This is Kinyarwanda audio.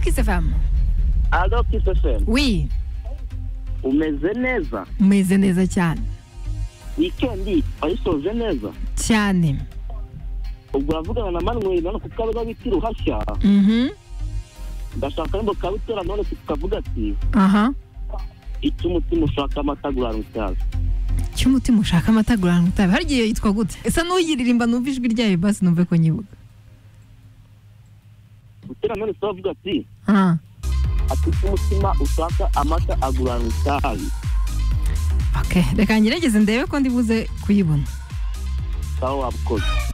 Kiss FM. Alo Kiss FM. Oui, Umeze neza? meze neza cyane. Weekend wayisoje neza? Cyane. Ubwo ravugana na Manuel none ku kabuga biti ruhashya. Mhm. Ndashaka ngo kabutora none tukavuga ati Aha. icyo umutima ushaka amata guhana utazi. Cy'umutima ushaka amata guranka utabe. Hari igihe yitwa gute? Esa n'uyiririmba numva ijwi ryayo basi numve ko nyibuka. Butera none se avuga ati Ah. ati icyo umutima ushaka amata agurana utazi. Okay, reka ngerageze ndebe ko ndibuze kuyibona. Sawa wabukoze.